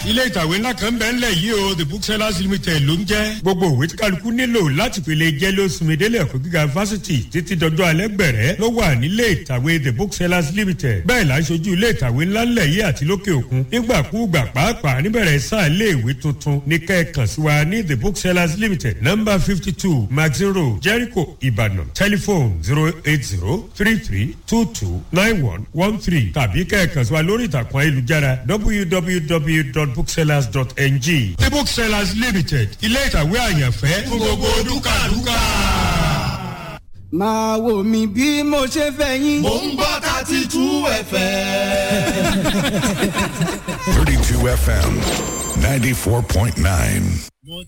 ilé ìtàwé ńlá kan bẹ́ẹ̀ ńlẹ̀ yìí o the booksellers limited ló ń jẹ́ gbogbo òwe tí kálukú nílò láti pèlè jẹ́ ló sunmi délé ẹ̀kọ́ gíga fásitì títí dọjọ́ alẹ́ gbẹ̀rẹ́ ló wà nílé ìtàwé the booksellers limited bẹ́ẹ̀ la ṣojú ilé ìtàwé ńlá ńlẹ̀ yìí àti lókè òkun nígbàkúùgbà pàápàá níbẹ̀rẹ̀ sáà ilé ìwé tuntun ní kẹ́ẹ̀kan sí wa ní the booksellers limited number fifty two maxin road jericho ibadan telephone zero eight zero three three two two nine one one three tàbí kẹ́ẹ̀kan sí wa lórí ìtàkùn ayélujára www.booksellers.ng the booksellers limited ilé ìtàwé àyànfẹ́ fún gbogbo dúkàdúkà. máa wò mí bí mo ṣe fẹ́ yín. mò ń gbọ́ thirty two fm. 32 FM 94.9.